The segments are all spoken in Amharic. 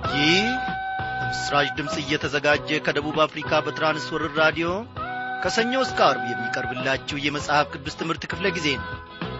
ይህ ምስራች ድምፅ እየተዘጋጀ ከደቡብ አፍሪካ በትራንስወርር ራዲዮ ከሰኞ እስከ አርብ የሚቀርብላችሁ የመጽሐፍ ቅዱስ ትምህርት ክፍለ ጊዜ ነው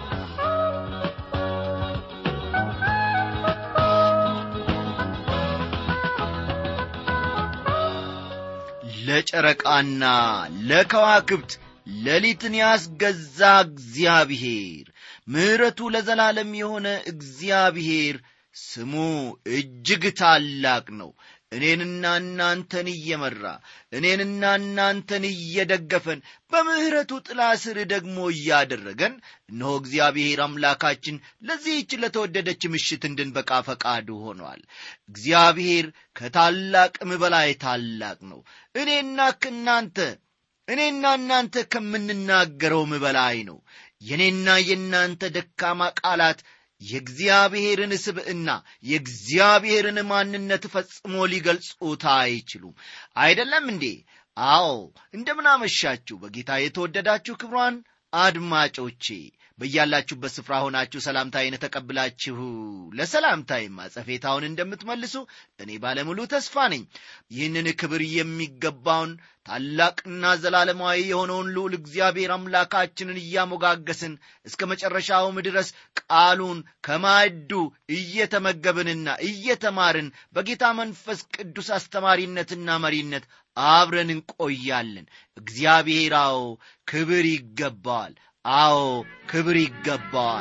ለጨረቃና ለከዋክብት ሌሊትን ያስገዛ እግዚአብሔር ምሕረቱ ለዘላለም የሆነ እግዚአብሔር ስሙ እጅግ ታላቅ ነው እኔንና እናንተን እየመራ እኔንና እናንተን እየደገፈን በምሕረቱ ጥላ ስር ደግሞ እያደረገን እነሆ እግዚአብሔር አምላካችን ለዚህች ለተወደደች ምሽት እንድንበቃ ፈቃዱ ሆኗል እግዚአብሔር ከታላቅም በላይ ታላቅ ነው እኔና ከእናንተ እኔና እናንተ ከምንናገረውም በላይ ነው የእኔና የእናንተ ደካማ ቃላት የእግዚአብሔርን ስብዕና የእግዚአብሔርን ማንነት ፈጽሞ ሊገልጹት አይችሉም አይደለም እንዴ አዎ እንደምናመሻችሁ በጌታ የተወደዳችሁ ክብሯን አድማጮቼ በያላችሁበት ስፍራ ሆናችሁ ሰላምታዬን ተቀብላችሁ ለሰላምታዬ ማጸፌታውን እንደምትመልሱ እኔ ባለሙሉ ተስፋ ነኝ ይህንን ክብር የሚገባውን ታላቅና ዘላለማዊ የሆነውን ልዑል እግዚአብሔር አምላካችንን እያሞጋገስን እስከ መጨረሻውም ድረስ ቃሉን ከማዕዱ እየተመገብንና እየተማርን በጌታ መንፈስ ቅዱስ አስተማሪነትና መሪነት አብረን እንቆያለን እግዚአብሔር አዎ ክብር ይገባዋል አዎ ክብር ይገባዋል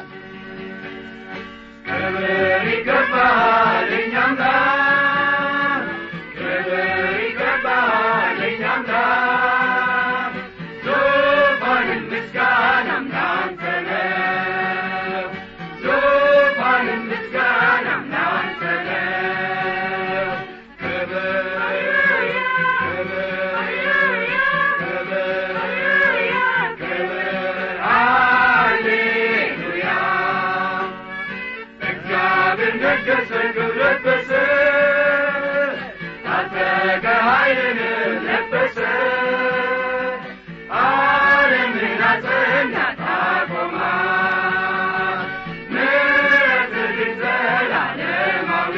ክብር ይገባል እኛም ጋር ክብር ይገባል እኛም ጋር ዙፋንም ምስጋናም ላንተ ነው ዙፋንም ምስጋናም ላንተ ነው ክብር ክብር ክብር ክብር ሃሌሉያ እግዚአብሔር ነገሰ ክብር ለበሰ ታጠቀ ኃይልን ለበሰ ዓለምን አጸና ታቆማት ምሕረትህ ግን ዘላለማዊ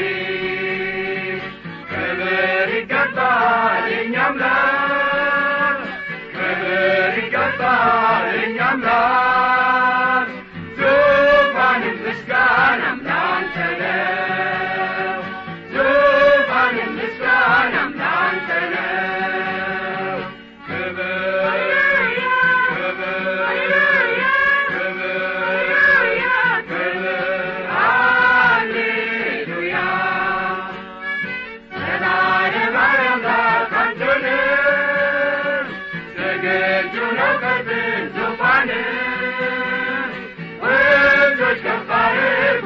ክብር ይገባል የእኛ አምላክ ክብር ይገባል የእኛ አምላክ ዙፋንም ምስጋናም ላንተ ነው ዙፋንም ምስጋናም ላንተ ነው ክብር ክብር ክብር ክብር ሃሌሉያ ዘላለም አምላክ አንተ ነህ ዝግጁ ነው ከጥንት ዙፋንህ ወንዞች ከፍ አድርጉ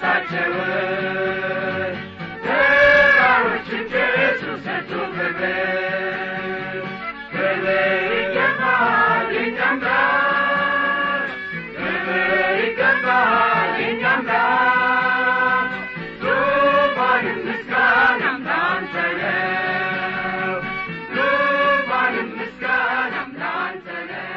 ድምፃቸውን ተራሮችን ጭሱ ሰጡ ክብር ክብር ይገባል የእኛ አምላክ ክብር ይገባል የእኛ አምላክ ዙፋንም ምስጋናም ላንተ ነው ዙፋንም ምስጋናም ላንተ ነው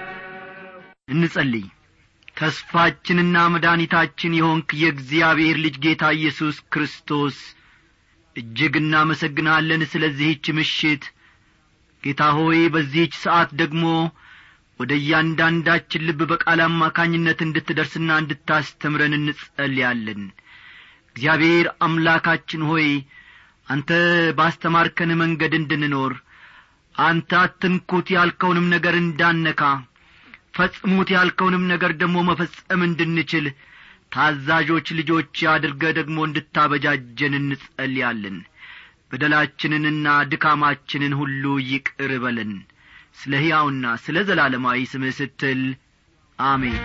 እንጸልይ ተስፋችንና መድኃኒታችን የሆንክ የእግዚአብሔር ልጅ ጌታ ኢየሱስ ክርስቶስ እጅግ እናመሰግናለን ስለዚህች ምሽት ጌታ ሆይ በዚህች ሰዓት ደግሞ ወደ እያንዳንዳችን ልብ በቃል አማካኝነት እንድትደርስና እንድታስተምረን እንጸልያለን እግዚአብሔር አምላካችን ሆይ አንተ ባስተማርከን መንገድ እንድንኖር አንተ አትንኩት ያልከውንም ነገር እንዳነካ ፈጽሙት ያልከውንም ነገር ደግሞ መፈጸም እንድንችል ታዛዦች ልጆች አድርገ ደግሞ እንድታበጃጀን እንጸልያለን በደላችንንና ድካማችንን ሁሉ ይቅር በለን ስለ ሕያውና ስለ ዘላለማዊ ስምህ ስትል አሜን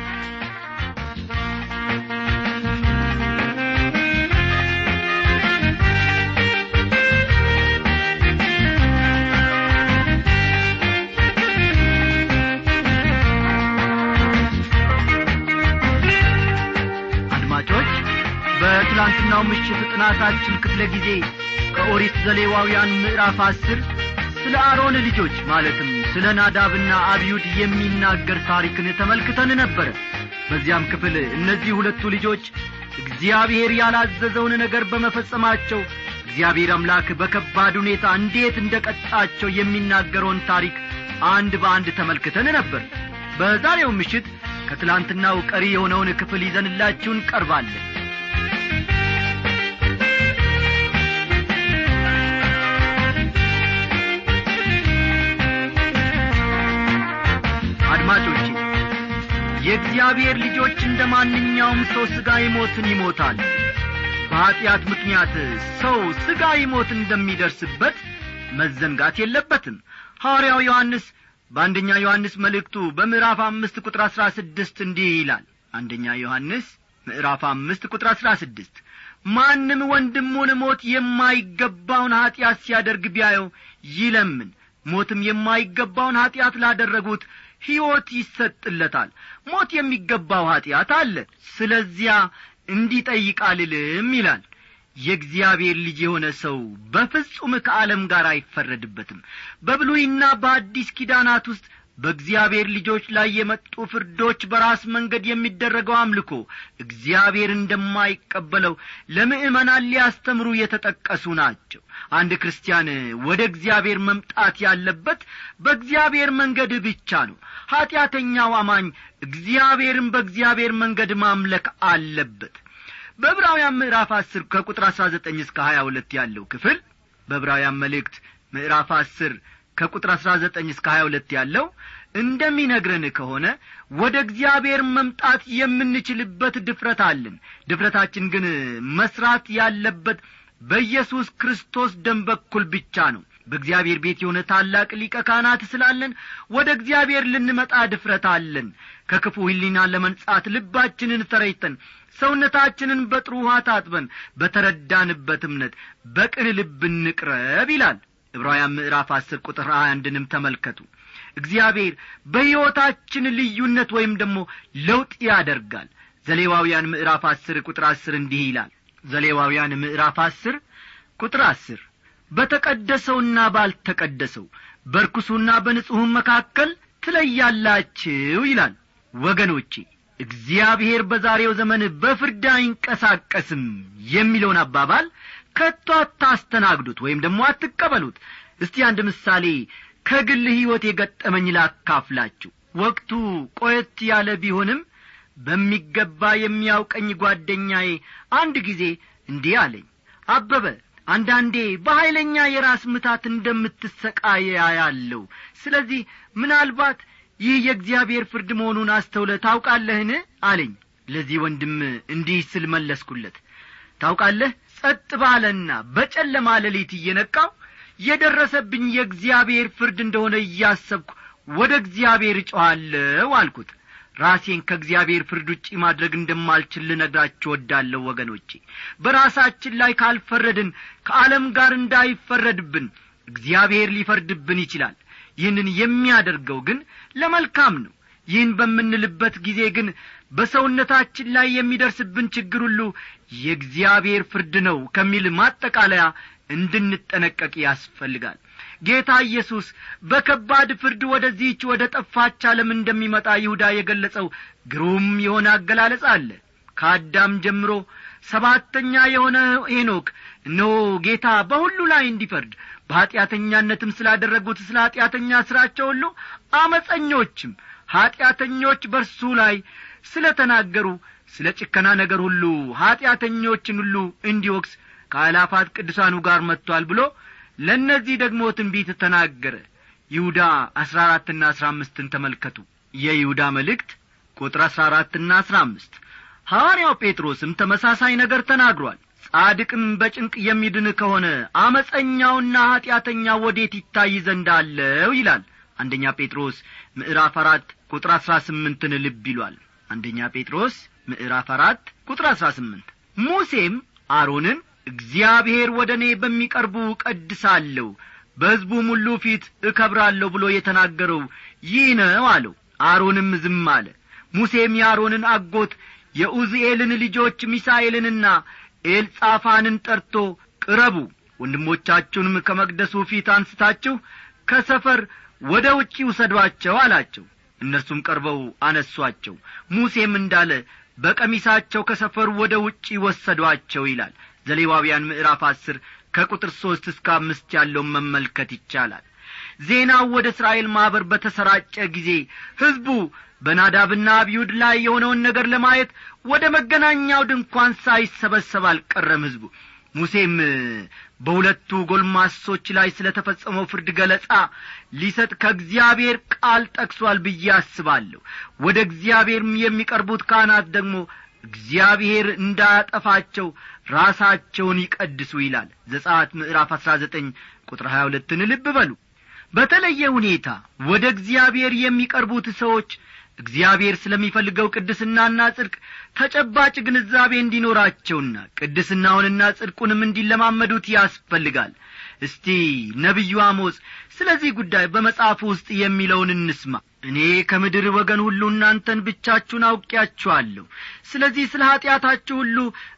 አድማጮች በትላንትናው ምሽት ጥናታችን ክፍለ ጊዜ ከኦሪት ዘሌዋውያን ምዕራፍ አስር ስለ አሮን ልጆች ማለትም ስለ ናዳብና አብዩድ የሚናገር ታሪክን ተመልክተን ነበረ በዚያም ክፍል እነዚህ ሁለቱ ልጆች እግዚአብሔር ያላዘዘውን ነገር በመፈጸማቸው እግዚአብሔር አምላክ በከባድ ሁኔታ እንዴት እንደ ቀጣቸው የሚናገረውን ታሪክ አንድ በአንድ ተመልክተን ነበር በዛሬው ምሽት ከትላንትናው ቀሪ የሆነውን ክፍል ይዘንላችሁ እንቀርባለን አድማጮቼ የእግዚአብሔር ልጆች እንደ ማንኛውም ሰው ሥጋዊ ሞትን ይሞታል በኀጢአት ምክንያት ሰው ሥጋዊ ሞት እንደሚደርስበት መዘንጋት የለበትም ሐዋርያው ዮሐንስ በአንደኛ ዮሐንስ መልእክቱ በምዕራፍ አምስት ቁጥር አሥራ ስድስት እንዲህ ይላል አንደኛ ዮሐንስ ምዕራፍ አምስት ቁጥር አሥራ ስድስት ማንም ወንድሙን ሞት የማይገባውን ኀጢአት ሲያደርግ ቢያየው ይለምን ሞትም የማይገባውን ኀጢአት ላደረጉት ሕይወት ይሰጥለታል ሞት የሚገባው ኀጢአት አለ ስለዚያ እንዲጠይቅ አልልም ይላል የእግዚአብሔር ልጅ የሆነ ሰው በፍጹም ከዓለም ጋር አይፈረድበትም በብሉይና በአዲስ ኪዳናት ውስጥ በእግዚአብሔር ልጆች ላይ የመጡ ፍርዶች በራስ መንገድ የሚደረገው አምልኮ እግዚአብሔር እንደማይቀበለው ለምእመናን ሊያስተምሩ የተጠቀሱ ናቸው አንድ ክርስቲያን ወደ እግዚአብሔር መምጣት ያለበት በእግዚአብሔር መንገድ ብቻ ነው ኀጢአተኛው አማኝ እግዚአብሔርን በእግዚአብሔር መንገድ ማምለክ አለበት በዕብራውያን ምዕራፍ አስር ከቁጥር አሥራ ዘጠኝ እስከ ሀያ ሁለት ያለው ክፍል በዕብራውያን መልእክት ምዕራፍ አስር ከቁጥር አሥራ ዘጠኝ እስከ ሀያ ሁለት ያለው እንደሚነግረን ከሆነ ወደ እግዚአብሔር መምጣት የምንችልበት ድፍረት አለን ድፍረታችን ግን መስራት ያለበት በኢየሱስ ክርስቶስ ደም በኩል ብቻ ነው በእግዚአብሔር ቤት የሆነ ታላቅ ሊቀ ካህናት ስላለን ወደ እግዚአብሔር ልንመጣ ድፍረት አለን ከክፉ ሕሊና ለመንጻት ልባችንን ተረይተን ሰውነታችንን በጥሩ ውሃ ታጥበን በተረዳንበት እምነት በቅን ልብ እንቅረብ ይላል ዕብራውያን ምዕራፍ አስር ቁጥር ሀያ አንድንም ተመልከቱ እግዚአብሔር በሕይወታችን ልዩነት ወይም ደግሞ ለውጥ ያደርጋል ዘሌዋውያን ምዕራፍ አስር ቁጥር አስር እንዲህ ይላል ዘሌዋውያን ምዕራፍ አስር ቁጥር አስር በተቀደሰውና ባልተቀደሰው በርኩሱና በንጹሑም መካከል ትለያላችሁ ይላል ወገኖቼ እግዚአብሔር በዛሬው ዘመን በፍርድ አይንቀሳቀስም የሚለውን አባባል ከቶ አታስተናግዱት ወይም ደግሞ አትቀበሉት እስቲ አንድ ምሳሌ ከግል ሕይወት የገጠመኝ ላካፍላችሁ ወቅቱ ቆየት ያለ ቢሆንም በሚገባ የሚያውቀኝ ጓደኛዬ አንድ ጊዜ እንዲህ አለኝ አበበ አንዳንዴ በኀይለኛ የራስ ምታት እንደምትሰቃየ ያለው ስለዚህ ምናልባት ይህ የእግዚአብሔር ፍርድ መሆኑን አስተውለ ታውቃለህን አለኝ ለዚህ ወንድም እንዲህ ስል መለስኩለት ታውቃለህ ጸጥ ባለና በጨለማ ሌሊት እየነቃው የደረሰብኝ የእግዚአብሔር ፍርድ እንደሆነ እያሰብኩ ወደ እግዚአብሔር እጮኋለሁ አልኩት ራሴን ከእግዚአብሔር ፍርድ ውጪ ማድረግ እንደማልችል ልነግራችሁ ወዳለሁ ወገኖቼ በራሳችን ላይ ካልፈረድን ከዓለም ጋር እንዳይፈረድብን እግዚአብሔር ሊፈርድብን ይችላል ይህንን የሚያደርገው ግን ለመልካም ነው ይህን በምንልበት ጊዜ ግን በሰውነታችን ላይ የሚደርስብን ችግር ሁሉ የእግዚአብሔር ፍርድ ነው ከሚል ማጠቃለያ እንድንጠነቀቅ ያስፈልጋል ጌታ ኢየሱስ በከባድ ፍርድ ወደዚህች ወደ ጠፋች ዓለም እንደሚመጣ ይሁዳ የገለጸው ግሩም የሆነ አገላለጽ አለ ከአዳም ጀምሮ ሰባተኛ የሆነ ሄኖክ እነሆ ጌታ በሁሉ ላይ እንዲፈርድ በኀጢአተኛነትም ስላደረጉት ስለ ኀጢአተኛ ሥራቸው ሁሉ አመፀኞችም ኀጢአተኞች በርሱ ላይ ስለ ተናገሩ ስለ ጭከና ነገር ሁሉ ኀጢአተኞችን ሁሉ እንዲወቅስ ከአላፋት ቅዱሳኑ ጋር መጥቶአል ብሎ ለእነዚህ ደግሞ ትንቢት ተናገረ ይሁዳ አሥራ አራትና አሥራ አምስትን ተመልከቱ የይሁዳ መልእክት ቁጥር አሥራ አራትና አሥራ አምስት ሐዋርያው ጴጥሮስም ተመሳሳይ ነገር ተናግሯል ጻድቅም በጭንቅ የሚድን ከሆነ አመፀኛውና ኀጢአተኛ ወዴት ይታይ ዘንድ አለው ይላል አንደኛ ጴጥሮስ ምዕራፍ አራት ቁጥር አሥራ ስምንትን ልብ ይሏል አንደኛ ጴጥሮስ ምዕራፍ አራት ቁጥር አሥራ ስምንት ሙሴም አሮንን እግዚአብሔር ወደ እኔ በሚቀርቡ ቀድሳለሁ በሕዝቡም ሁሉ ፊት እከብራለሁ ብሎ የተናገረው ይህ ነው አለው አሮንም ዝም አለ ሙሴም የአሮንን አጎት የኡዝኤልን ልጆች ሚሳኤልንና ኤልጻፋንን ጠርቶ ቅረቡ ወንድሞቻችሁንም ከመቅደሱ ፊት አንስታችሁ ከሰፈር ወደ ውጪ ውሰዷቸው አላቸው እነርሱም ቀርበው አነሷቸው ሙሴም እንዳለ በቀሚሳቸው ከሰፈሩ ወደ ውጪ ወሰዷቸው ይላል ዘሌዋውያን ምዕራፍ አስር ከቁጥር ሦስት እስከ አምስት ያለውን መመልከት ይቻላል ዜናው ወደ እስራኤል ማኅበር በተሰራጨ ጊዜ ሕዝቡ በናዳብና አብዩድ ላይ የሆነውን ነገር ለማየት ወደ መገናኛው ድንኳን ሳይሰበሰብ አልቀረም ሕዝቡ ሙሴም በሁለቱ ጎልማሶች ላይ ስለ ተፈጸመው ፍርድ ገለጻ ሊሰጥ ከእግዚአብሔር ቃል ጠቅሷል ብዬ አስባለሁ ወደ እግዚአብሔርም የሚቀርቡት ካህናት ደግሞ እግዚአብሔር እንዳያጠፋቸው ራሳቸውን ይቀድሱ ይላል ዘጻት ምዕራፍ አሥራ ዘጠኝ ቁጥር ሀያ ሁለትን ልብ በሉ በተለየ ሁኔታ ወደ እግዚአብሔር የሚቀርቡት ሰዎች እግዚአብሔር ስለሚፈልገው ቅድስናና ጽድቅ ተጨባጭ ግንዛቤ እንዲኖራቸውና ቅድስናውንና ጽድቁንም እንዲለማመዱት ያስፈልጋል እስቲ ነቢዩ አሞጽ ስለዚህ ጉዳይ በመጽሐፉ ውስጥ የሚለውን እንስማ እኔ ከምድር ወገን ሁሉ እናንተን ብቻችሁን አውቂያችኋለሁ ስለዚህ ስለ ኀጢአታችሁ ሁሉ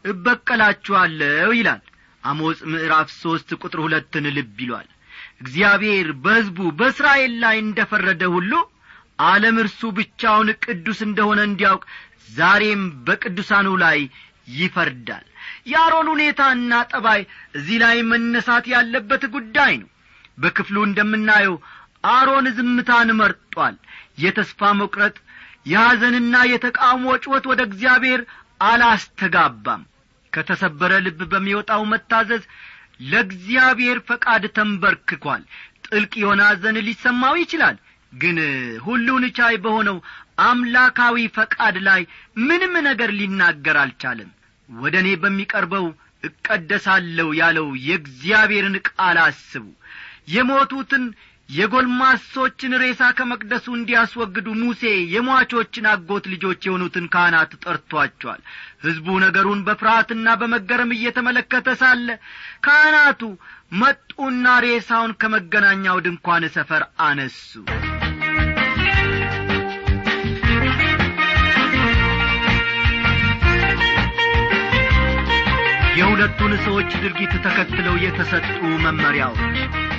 እበቀላችኋለሁ ይላል አሞጽ ምዕራፍ ሦስት ቁጥር ሁለትን ልብ ይሏል እግዚአብሔር በሕዝቡ በእስራኤል ላይ እንደ ፈረደ ሁሉ ዓለም እርሱ ብቻውን ቅዱስ እንደሆነ እንዲያውቅ ዛሬም በቅዱሳኑ ላይ ይፈርዳል የአሮን ሁኔታና ጠባይ እዚህ ላይ መነሳት ያለበት ጉዳይ ነው በክፍሉ እንደምናየው አሮን ዝምታን መርጧል የተስፋ መቁረጥ የሐዘንና የተቃውሞ ጩኸት ወደ እግዚአብሔር አላስተጋባም ከተሰበረ ልብ በሚወጣው መታዘዝ ለእግዚአብሔር ፈቃድ ተንበርክኳል ጥልቅ የሆነ ሐዘን ሊሰማው ይችላል ግን ሁሉን ቻይ በሆነው አምላካዊ ፈቃድ ላይ ምንም ነገር ሊናገር አልቻለም ወደ እኔ በሚቀርበው እቀደሳለሁ ያለው የእግዚአብሔርን ቃል አስቡ የሞቱትን የጐልማሶችን ሬሳ ከመቅደሱ እንዲያስወግዱ ሙሴ የሟቾችን አጎት ልጆች የሆኑትን ካህናት ጠርቶአቸዋል ሕዝቡ ነገሩን በፍርሃትና በመገረም እየተመለከተ ሳለ ካህናቱ መጡና ሬሳውን ከመገናኛው ድንኳን ሰፈር አነሱ የሁለቱን ሰዎች ድርጊት ተከትለው የተሰጡ መመሪያዎች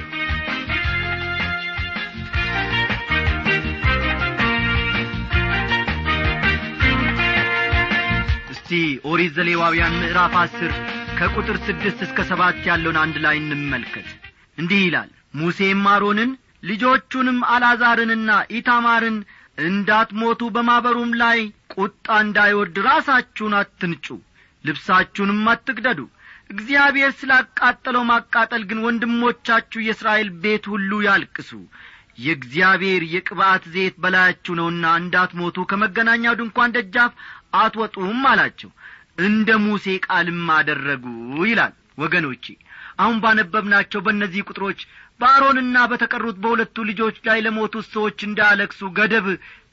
እስቲ ኦሪት ዘሌዋውያን ምዕራፍ አስር ከቁጥር ስድስት እስከ ሰባት ያለውን አንድ ላይ እንመልከት እንዲህ ይላል ሙሴም አሮንን ልጆቹንም አልዓዛርንና ኢታማርን እንዳትሞቱ በማኅበሩም ላይ ቁጣ እንዳይወርድ ራሳችሁን አትንጩ ልብሳችሁንም አትቅደዱ እግዚአብሔር ስላቃጠለው ማቃጠል ግን ወንድሞቻችሁ የእስራኤል ቤት ሁሉ ያልቅሱ የእግዚአብሔር የቅባት ዘይት በላያችሁ ነውና እንዳትሞቱ ከመገናኛው ድንኳን ደጃፍ አትወጡም አላቸው እንደ ሙሴ ቃልም አደረጉ ይላል ወገኖቼ አሁን ባነበብናቸው በእነዚህ ቁጥሮች በአሮንና በተቀሩት በሁለቱ ልጆች ላይ ለሞቱት ሰዎች እንዳያለቅሱ ገደብ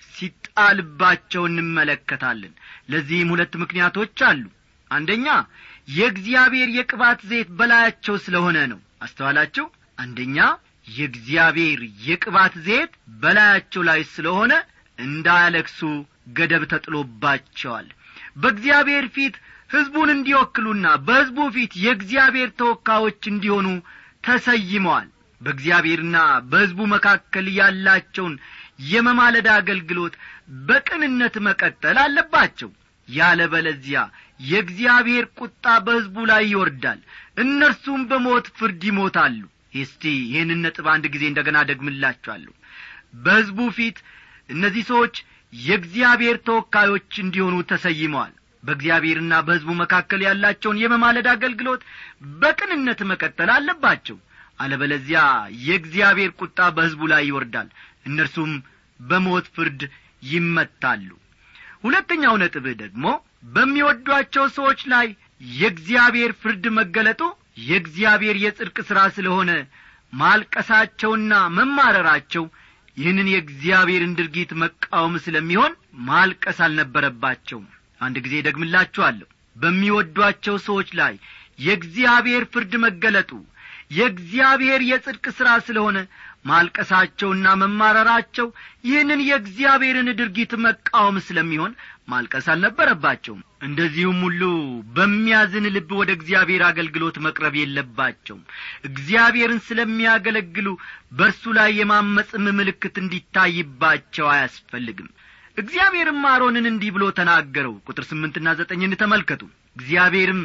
ሲጣልባቸው እንመለከታለን ለዚህም ሁለት ምክንያቶች አሉ አንደኛ የእግዚአብሔር የቅባት ዘይት በላያቸው ስለሆነ ነው አስተዋላችሁ አንደኛ የእግዚአብሔር የቅባት ዘይት በላያቸው ላይ ስለሆነ እንዳያለቅሱ ገደብ ተጥሎባቸዋል በእግዚአብሔር ፊት ሕዝቡን እንዲወክሉና በሕዝቡ ፊት የእግዚአብሔር ተወካዮች እንዲሆኑ ተሰይመዋል በእግዚአብሔርና በሕዝቡ መካከል ያላቸውን የመማለዳ አገልግሎት በቅንነት መቀጠል አለባቸው ያለ በለዚያ የእግዚአብሔር ቁጣ በሕዝቡ ላይ ይወርዳል እነርሱም በሞት ፍርድ ይሞታሉ እስቲ ይህንን ነጥብ አንድ ጊዜ እንደ ገና ደግምላችኋለሁ በሕዝቡ ፊት እነዚህ ሰዎች የእግዚአብሔር ተወካዮች እንዲሆኑ ተሰይመዋል በእግዚአብሔርና በሕዝቡ መካከል ያላቸውን የመማለድ አገልግሎት በቅንነት መቀጠል አለባቸው አለበለዚያ የእግዚአብሔር ቁጣ በሕዝቡ ላይ ይወርዳል እነርሱም በሞት ፍርድ ይመታሉ ሁለተኛው ነጥብህ ደግሞ በሚወዷቸው ሰዎች ላይ የእግዚአብሔር ፍርድ መገለጡ የእግዚአብሔር የጽድቅ ሥራ ስለሆነ ማልቀሳቸውና መማረራቸው ይህንን የእግዚአብሔርን ድርጊት መቃወም ስለሚሆን ማልቀስ አልነበረባቸውም አንድ ጊዜ ደግምላችኋለሁ በሚወዷቸው ሰዎች ላይ የእግዚአብሔር ፍርድ መገለጡ የእግዚአብሔር የጽድቅ ሥራ ስለሆነ ማልቀሳቸውና መማረራቸው ይህንን የእግዚአብሔርን ድርጊት መቃወም ስለሚሆን ማልቀስ አልነበረባቸውም እንደዚሁም ሁሉ በሚያዝን ልብ ወደ እግዚአብሔር አገልግሎት መቅረብ የለባቸውም እግዚአብሔርን ስለሚያገለግሉ በእርሱ ላይ የማመፅም ምልክት እንዲታይባቸው አያስፈልግም እግዚአብሔርም አሮንን እንዲህ ብሎ ተናገረው ቁጥር ስምንትና ዘጠኝን ተመልከቱ እግዚአብሔርም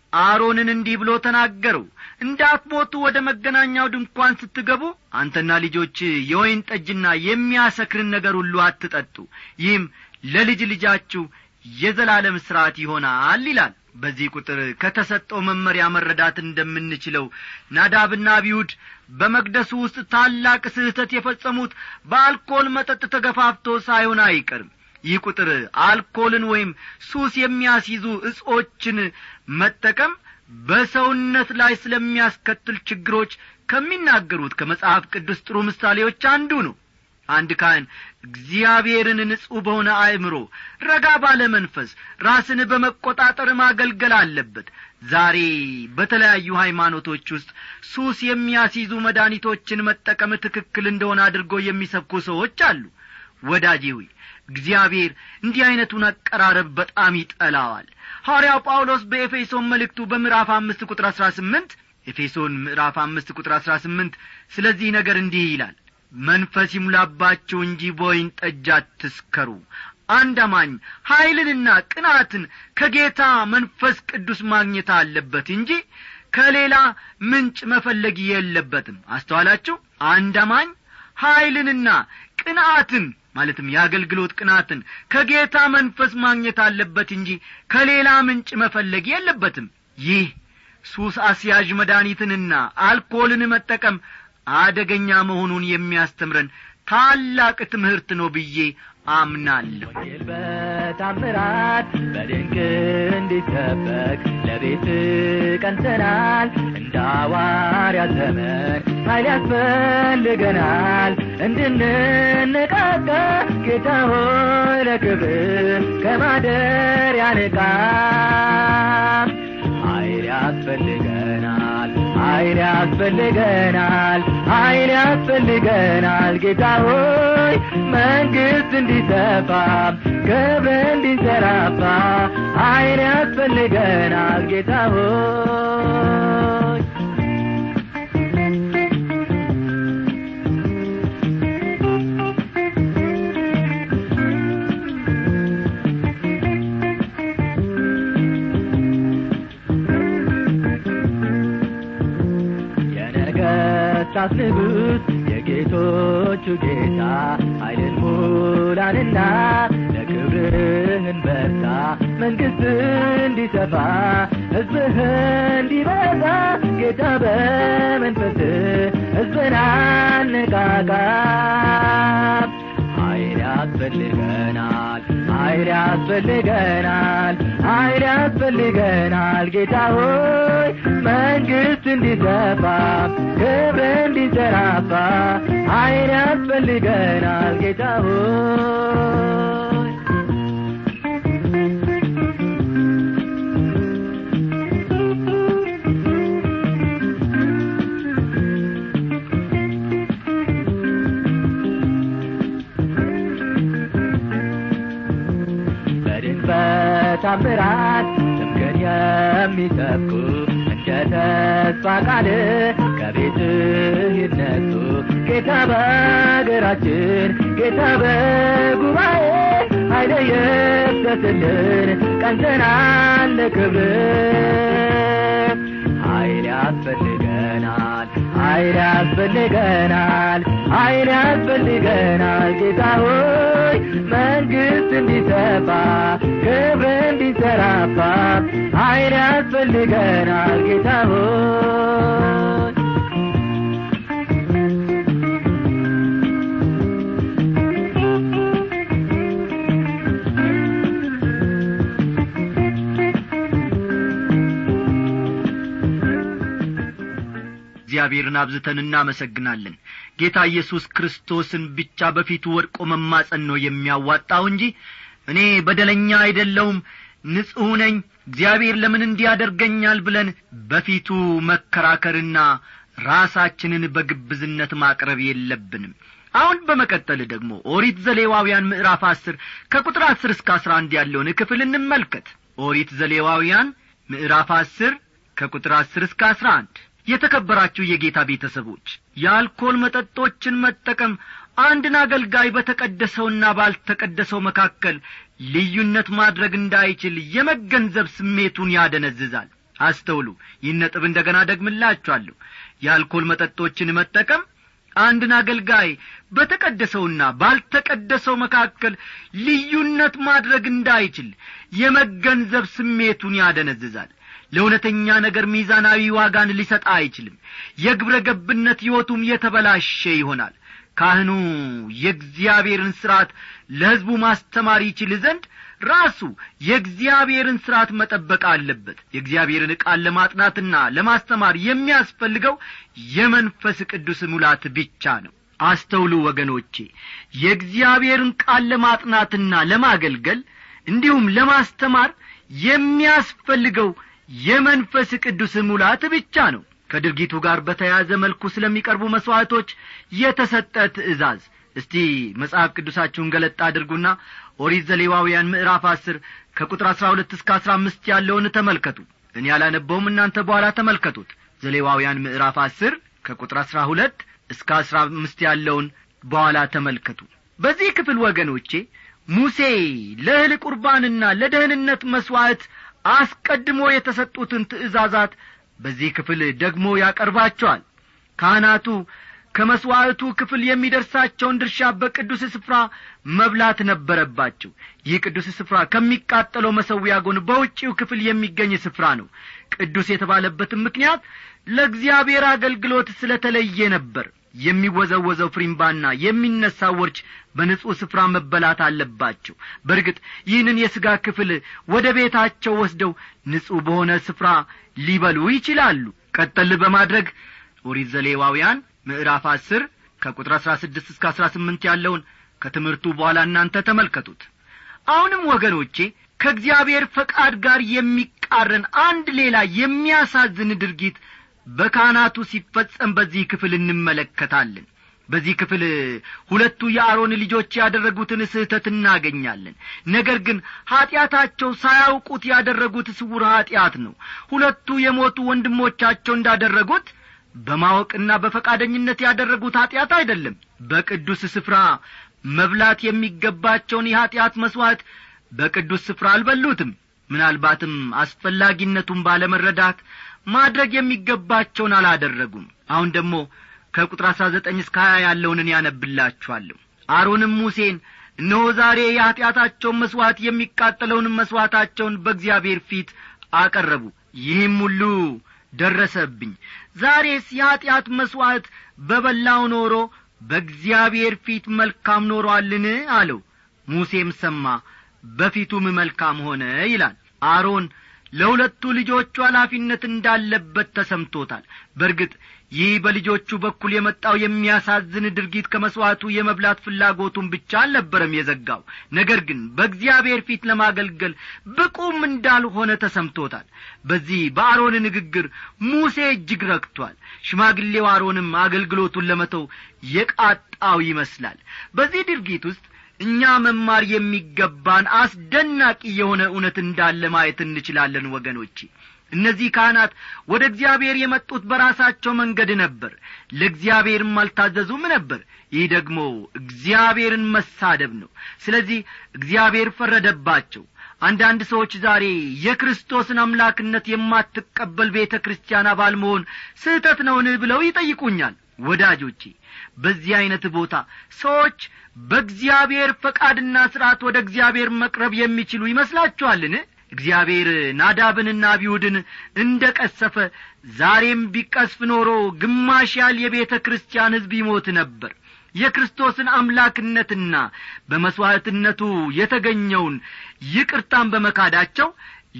አሮንን እንዲህ ብሎ ተናገረው እንዳትሞቱ ወደ መገናኛው ድንኳን ስትገቡ አንተና ልጆች የወይን ጠጅና የሚያሰክርን ነገር ሁሉ አትጠጡ ይህም ለልጅ ልጃችሁ የዘላለም ሥርዓት ይሆናል ይላል በዚህ ቁጥር ከተሰጠው መመሪያ መረዳት እንደምንችለው ናዳብና አብዩድ በመቅደሱ ውስጥ ታላቅ ስህተት የፈጸሙት በአልኮል መጠጥ ተገፋፍቶ ሳይሆን አይቀርም ይህ ቁጥር አልኮልን ወይም ሱስ የሚያስይዙ እጾችን መጠቀም በሰውነት ላይ ስለሚያስከትል ችግሮች ከሚናገሩት ከመጽሐፍ ቅዱስ ጥሩ ምሳሌዎች አንዱ ነው አንድ ካህን እግዚአብሔርን ንጹሕ በሆነ አእምሮ ረጋ ባለ መንፈስ ራስን በመቈጣጠር ማገልገል አለበት ዛሬ በተለያዩ ሃይማኖቶች ውስጥ ሱስ የሚያስይዙ መድኃኒቶችን መጠቀም ትክክል እንደሆነ አድርጎ የሚሰብኩ ሰዎች አሉ ወዳጄ ሆይ እግዚአብሔር እንዲህ ዐይነቱን አቀራረብ በጣም ይጠላዋል ሐዋርያው ጳውሎስ በኤፌሶን መልእክቱ በምዕራፍ አምስት ቁጥር አሥራ ስምንት ኤፌሶን ምዕራፍ አምስት ቁጥር አሥራ ስምንት ስለዚህ ነገር እንዲህ ይላል መንፈስ ይሙላባችሁ እንጂ በወይን ጠጅ አትስከሩ አንድ አማኝ ኀይልንና ቅናትን ከጌታ መንፈስ ቅዱስ ማግኘት አለበት እንጂ ከሌላ ምንጭ መፈለግ የለበትም አስተዋላችሁ አንድ አማኝ ኀይልንና ቅንአትን ማለትም የአገልግሎት ቅናትን ከጌታ መንፈስ ማግኘት አለበት እንጂ ከሌላ ምንጭ መፈለግ የለበትም ይህ ሱስ አስያዥ መድኃኒትንና አልኮልን መጠቀም አደገኛ መሆኑን የሚያስተምረን ታላቅ ትምህርት ነው ብዬ አምናለሁ ወንጌል በታምራት በድንቅ እንዲሰበክ ለቤት ቀንተናል እንደ ሐዋርያት ዘመን ኃይል ያስፈልገናል እንድንነቃቃ ጌታ ሆይ ለክብር ከማደር ያንቃ ኃይል ያስፈልገናል ኃይል ያስፈልገናል ኃይል ያስፈልገናል ጌታ ሆይ መንግሥት እንዲሰፋ ክብር እንዲንሰራፋ ኃይል ያስፈልገናል ጌታ ሆይ የነገሥታት ንጉሥ የጌቶቹ ጌታ ኃይልን ሙላንና ለክብርህን በርታ መንግሥት እንዲሰፋ ሕዝብህ እንዲበዛ ጌታ በመንፈስ ሕዝብን አነቃቃ ኃይል ያስፈልገናል ኃይል ያስፈልገናል ኃይል ያስፈልገናል ጌታ ሆይ መንግሥት እንዲሰፋ ክብር እንዲንሰራፋ ኃይል ያስፈልገናል ጌታ ሆይ በድን በታምራት ስምህን የሚሰብኩ እንደ ተስፋ ቃል ከቤትህ ይነሱ ጌታ በአገራችን ጌታ በጉባኤ ኃይለ ይፍሰስልን ቀንተናል ለክብር ኃይል ያስፈልገናል ኃይል ያስፈልገናል ኃይል ያስፈልገናል ጌታ ሆይ መንግሥት እንዲሰፋ ክብር እንዲንሰራፋ ኃይል ያስፈልገናል ጌታ ሆይ እግዚአብሔርን አብዝተን እናመሰግናለን ጌታ ኢየሱስ ክርስቶስን ብቻ በፊቱ ወድቆ መማጸን ነው የሚያዋጣው እንጂ እኔ በደለኛ አይደለውም ንጹሕ ነኝ እግዚአብሔር ለምን እንዲያደርገኛል ብለን በፊቱ መከራከርና ራሳችንን በግብዝነት ማቅረብ የለብንም አሁን በመቀጠል ደግሞ ኦሪት ዘሌዋውያን ምዕራፍ አስር ከቁጥር አስር እስከ አስራ አንድ ያለውን ክፍል እንመልከት ኦሪት ዘሌዋውያን ምዕራፍ አስር ከቁጥር አስር እስከ አስራ አንድ የተከበራችሁ የጌታ ቤተሰቦች የአልኮል መጠጦችን መጠቀም አንድን አገልጋይ በተቀደሰውና ባልተቀደሰው መካከል ልዩነት ማድረግ እንዳይችል የመገንዘብ ስሜቱን ያደነዝዛል አስተውሉ ይህን ነጥብ እንደ ገና ደግምላችኋለሁ የአልኮል መጠጦችን መጠቀም አንድን አገልጋይ በተቀደሰውና ባልተቀደሰው መካከል ልዩነት ማድረግ እንዳይችል የመገንዘብ ስሜቱን ያደነዝዛል ለእውነተኛ ነገር ሚዛናዊ ዋጋን ሊሰጥ አይችልም የግብረ ገብነት ሕይወቱም የተበላሸ ይሆናል ካህኑ የእግዚአብሔርን ሥርዓት ለሕዝቡ ማስተማር ይችል ዘንድ ራሱ የእግዚአብሔርን ሥርዓት መጠበቅ አለበት የእግዚአብሔርን ቃል ለማጥናትና ለማስተማር የሚያስፈልገው የመንፈስ ቅዱስ ሙላት ብቻ ነው አስተውሉ ወገኖቼ የእግዚአብሔርን ቃል ለማጥናትና ለማገልገል እንዲሁም ለማስተማር የሚያስፈልገው የመንፈስ ቅዱስ ሙላት ብቻ ነው ከድርጊቱ ጋር በተያያዘ መልኩ ስለሚቀርቡ መሥዋዕቶች የተሰጠ ትእዛዝ እስቲ መጽሐፍ ቅዱሳችሁን ገለጥ አድርጉና ኦሪት ዘሌዋውያን ምዕራፍ አስር ከቁጥር አሥራ ሁለት እስከ አሥራ አምስት ያለውን ተመልከቱ እኔ ያላነበውም እናንተ በኋላ ተመልከቱት ዘሌዋውያን ምዕራፍ አስር ከቁጥር አሥራ ሁለት እስከ አሥራ አምስት ያለውን በኋላ ተመልከቱ በዚህ ክፍል ወገኖቼ ሙሴ ለእህል ቁርባንና ለደህንነት መሥዋዕት አስቀድሞ የተሰጡትን ትእዛዛት በዚህ ክፍል ደግሞ ያቀርባቸዋል ካህናቱ ከመሥዋዕቱ ክፍል የሚደርሳቸውን ድርሻ በቅዱስ ስፍራ መብላት ነበረባቸው ይህ ቅዱስ ስፍራ ከሚቃጠለው መሰዊያ ጎን በውጪው ክፍል የሚገኝ ስፍራ ነው ቅዱስ የተባለበትም ምክንያት ለእግዚአብሔር አገልግሎት ስለ ተለየ ነበር የሚወዘወዘው ፍሪምባና የሚነሳው ወርች በንጹሕ ስፍራ መበላት አለባቸው በርግጥ ይህንን የሥጋ ክፍል ወደ ቤታቸው ወስደው ንጹሕ በሆነ ስፍራ ሊበሉ ይችላሉ ቀጠል በማድረግ ኦሪት ዘሌዋውያን ምዕራፍ አስር ከቁጥር አሥራ ስድስት እስከ አሥራ ስምንት ያለውን ከትምህርቱ በኋላ እናንተ ተመልከቱት አሁንም ወገኖቼ ከእግዚአብሔር ፈቃድ ጋር የሚቃረን አንድ ሌላ የሚያሳዝን ድርጊት በካህናቱ ሲፈጸም በዚህ ክፍል እንመለከታለን በዚህ ክፍል ሁለቱ የአሮን ልጆች ያደረጉትን ስህተት እናገኛለን ነገር ግን ኀጢአታቸው ሳያውቁት ያደረጉት ስውር ኀጢአት ነው ሁለቱ የሞቱ ወንድሞቻቸው እንዳደረጉት በማወቅና በፈቃደኝነት ያደረጉት ኀጢአት አይደለም በቅዱስ ስፍራ መብላት የሚገባቸውን የኀጢአት መሥዋዕት በቅዱስ ስፍራ አልበሉትም ምናልባትም አስፈላጊነቱን ባለመረዳት ማድረግ የሚገባቸውን አላደረጉም አሁን ደግሞ ከቁጥር አሥራ ዘጠኝ እስከ ሀያ ያለውን እኔ ያነብላችኋለሁ አሮንም ሙሴን እነሆ ዛሬ የኀጢአታቸውን መሥዋዕት የሚቃጠለውንም መሥዋዕታቸውን በእግዚአብሔር ፊት አቀረቡ ይህም ሁሉ ደረሰብኝ ዛሬስ የኀጢአት መሥዋዕት በበላው ኖሮ በእግዚአብሔር ፊት መልካም ኖሮአልን አለው ሙሴም ሰማ በፊቱም መልካም ሆነ ይላል አሮን ለሁለቱ ልጆቹ ኃላፊነት እንዳለበት ተሰምቶታል በርግጥ ይህ በልጆቹ በኩል የመጣው የሚያሳዝን ድርጊት ከመሥዋዕቱ የመብላት ፍላጎቱን ብቻ አልነበረም የዘጋው ነገር ግን በእግዚአብሔር ፊት ለማገልገል ብቁም እንዳልሆነ ተሰምቶታል በዚህ በአሮን ንግግር ሙሴ እጅግ ረክቷል ሽማግሌው አሮንም አገልግሎቱን ለመተው የቃጣው ይመስላል በዚህ ድርጊት ውስጥ እኛ መማር የሚገባን አስደናቂ የሆነ እውነት እንዳለ ማየት እንችላለን ወገኖቼ እነዚህ ካህናት ወደ እግዚአብሔር የመጡት በራሳቸው መንገድ ነበር ለእግዚአብሔርም አልታዘዙም ነበር ይህ ደግሞ እግዚአብሔርን መሳደብ ነው ስለዚህ እግዚአብሔር ፈረደባቸው አንዳንድ ሰዎች ዛሬ የክርስቶስን አምላክነት የማትቀበል ቤተ ክርስቲያን አባል መሆን ስህተት ነውን ብለው ይጠይቁኛል ወዳጆቼ በዚህ ዐይነት ቦታ ሰዎች በእግዚአብሔር ፈቃድና ሥርዓት ወደ እግዚአብሔር መቅረብ የሚችሉ ይመስላችኋልን እግዚአብሔር ናዳብንና አብዩድን እንደ ቀሰፈ ዛሬም ቢቀስፍ ኖሮ ግማሽ ያህል የቤተ ክርስቲያን ሕዝብ ይሞት ነበር የክርስቶስን አምላክነትና በመሥዋዕትነቱ የተገኘውን ይቅርታን በመካዳቸው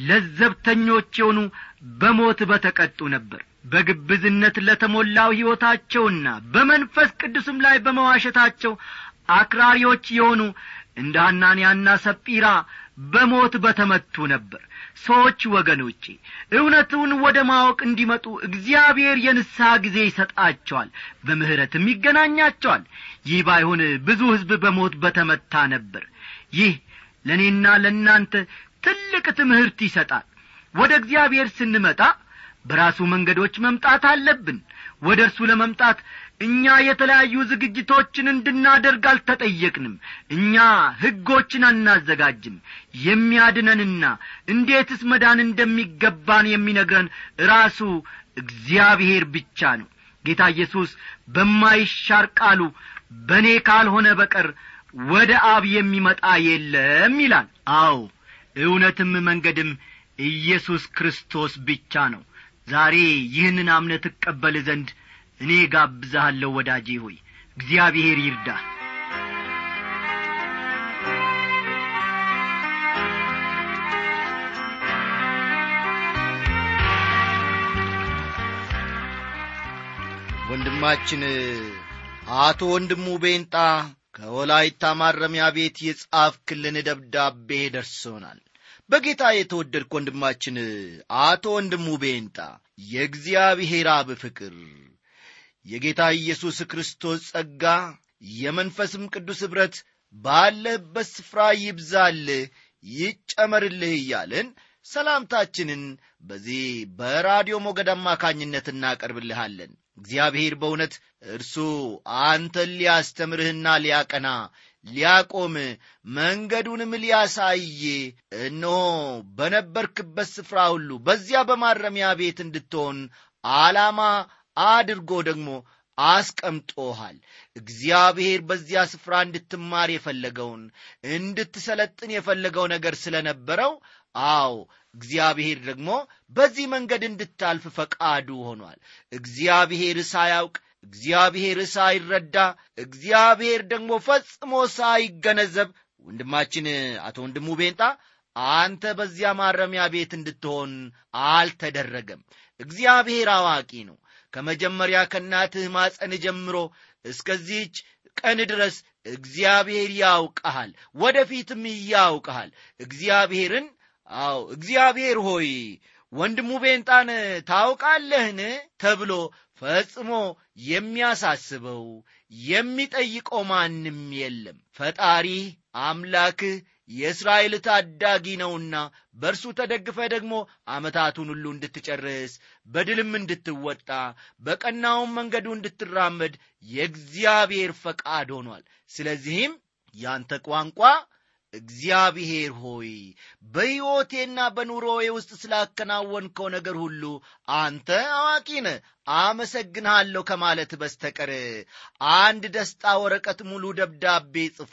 ለዘብተኞች የሆኑ በሞት በተቀጡ ነበር በግብዝነት ለተሞላው ሕይወታቸውና በመንፈስ ቅዱስም ላይ በመዋሸታቸው አክራሪዎች የሆኑ እንደ ሐናንያና ሰጲራ በሞት በተመቱ ነበር ሰዎች ወገኖቼ እውነቱን ወደ ማወቅ እንዲመጡ እግዚአብሔር የንስሐ ጊዜ ይሰጣቸዋል በምሕረትም ይገናኛቸዋል ይህ ባይሆን ብዙ ሕዝብ በሞት በተመታ ነበር ይህ ለእኔና ለእናንተ ትልቅ ትምህርት ይሰጣል ወደ እግዚአብሔር ስንመጣ በራሱ መንገዶች መምጣት አለብን ወደ እርሱ ለመምጣት እኛ የተለያዩ ዝግጅቶችን እንድናደርግ አልተጠየቅንም እኛ ሕጎችን አናዘጋጅም የሚያድነንና እንዴትስ መዳን እንደሚገባን የሚነግረን ራሱ እግዚአብሔር ብቻ ነው ጌታ ኢየሱስ በማይሻር ቃሉ በእኔ ካልሆነ በቀር ወደ አብ የሚመጣ የለም ይላል አዎ እውነትም መንገድም ኢየሱስ ክርስቶስ ብቻ ነው ዛሬ ይህንን አምነት እቀበል ዘንድ እኔ ጋብዛሃለሁ ወዳጄ ሆይ እግዚአብሔር ይርዳ ወንድማችን አቶ ወንድሙ ቤንጣ ከወላይታ ማረሚያ ቤት የጻፍክልን ደብዳቤ ደርሶናል በጌታ የተወደድክ ወንድማችን አቶ ወንድሙ ቤንጣ የእግዚአብሔር አብ ፍቅር የጌታ ኢየሱስ ክርስቶስ ጸጋ የመንፈስም ቅዱስ ኅብረት ባለህበት ስፍራ ይብዛልህ ይጨመርልህ እያልን ሰላምታችንን በዚህ በራዲዮ ሞገድ አማካኝነት እናቀርብልሃለን እግዚአብሔር በእውነት እርሱ አንተን ሊያስተምርህና ሊያቀና ሊያቆም መንገዱንም ሊያሳይ እነሆ በነበርክበት ስፍራ ሁሉ በዚያ በማረሚያ ቤት እንድትሆን ዓላማ አድርጎ ደግሞ አስቀምጦሃል እግዚአብሔር በዚያ ስፍራ እንድትማር የፈለገውን እንድትሰለጥን የፈለገው ነገር ስለነበረው አዎ እግዚአብሔር ደግሞ በዚህ መንገድ እንድታልፍ ፈቃዱ ሆኗል እግዚአብሔር ሳያውቅ እግዚአብሔር ሳይረዳ እግዚአብሔር ደግሞ ፈጽሞ ሳይገነዘብ ወንድማችን አቶ ወንድሙ ቤንጣ አንተ በዚያ ማረሚያ ቤት እንድትሆን አልተደረገም እግዚአብሔር አዋቂ ነው ከመጀመሪያ ከእናትህ ማፀን ጀምሮ እስከዚህች ቀን ድረስ እግዚአብሔር ያውቀሃል ወደፊትም ያውቀሃል እግዚአብሔርን አዎ እግዚአብሔር ሆይ ወንድሙ ቤንጣን ታውቃለህን ተብሎ ፈጽሞ የሚያሳስበው የሚጠይቀው ማንም የለም ፈጣሪህ አምላክህ የእስራኤል ታዳጊ ነውና በእርሱ ተደግፈ ደግሞ ዓመታቱን ሁሉ እንድትጨርስ በድልም እንድትወጣ በቀናውም መንገዱ እንድትራመድ የእግዚአብሔር ፈቃድ ሆኗል ስለዚህም ያንተ ቋንቋ እግዚአብሔር ሆይ በሕይወቴና በኑሮዬ ውስጥ ስላከናወንከው ነገር ሁሉ አንተ አዋቂ ነ አመሰግንሃለሁ ከማለት በስተቀር አንድ ደስታ ወረቀት ሙሉ ደብዳቤ ጽፎ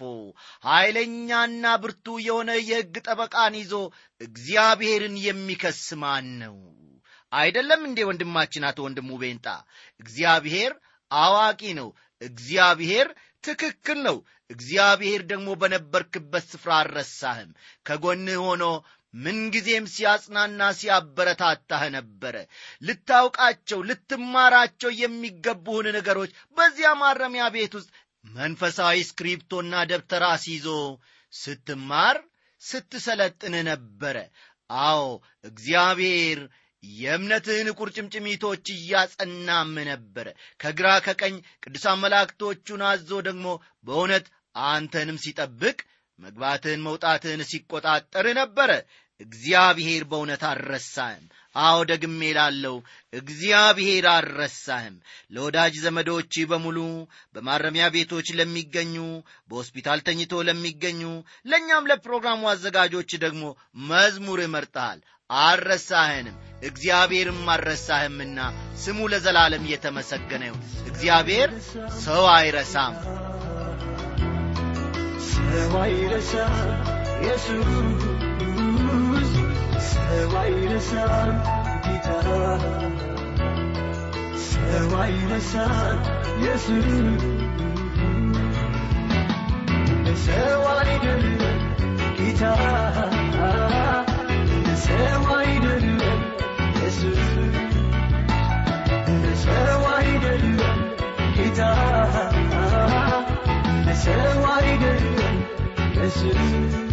ኃይለኛና ብርቱ የሆነ የሕግ ጠበቃን ይዞ እግዚአብሔርን የሚከስ ማን ነው አይደለም እንዴ ወንድማችን አቶ ወንድሙ ቤንጣ እግዚአብሔር አዋቂ ነው እግዚአብሔር ትክክል ነው እግዚአብሔር ደግሞ በነበርክበት ስፍራ አልረሳህም ከጎንህ ሆኖ ምንጊዜም ሲያጽናና ሲያበረታታህ ነበረ ልታውቃቸው ልትማራቸው የሚገቡህን ነገሮች በዚያ ማረሚያ ቤት ውስጥ መንፈሳዊ ስክሪፕቶና ደብተር አስይዞ ስትማር ስትሰለጥን ነበረ አዎ እግዚአብሔር የእምነትህን ቁርጭምጭሚቶች እያጸናም ነበረ ከግራ ከቀኝ ቅዱሳን መላእክቶቹን አዞ ደግሞ በእውነት አንተንም ሲጠብቅ መግባትህን መውጣትህን ሲቆጣጠር ነበረ እግዚአብሔር በእውነት አልረሳህም አዎ ደግሜ ላለው እግዚአብሔር አልረሳህም ለወዳጅ ዘመዶች በሙሉ በማረሚያ ቤቶች ለሚገኙ በሆስፒታል ተኝቶ ለሚገኙ ለእኛም ለፕሮግራሙ አዘጋጆች ደግሞ መዝሙር መርጠሃል አልረሳህንም እግዚአብሔርም አልረሳህምና ስሙ ለዘላለም እየተመሰገነ ይሁን እግዚአብሔር ሰው አይረሳም ሰው አይረሳም ኢየሱስ ሰው አይረሳም ጌታ ሰው አይረሳም ኢየሱስ ሰው አይደለም ጌታ ሰው አይደለም ኢየሱስ ሰው አይደለም ጌታ ሰው አይደለም ኢየሱስ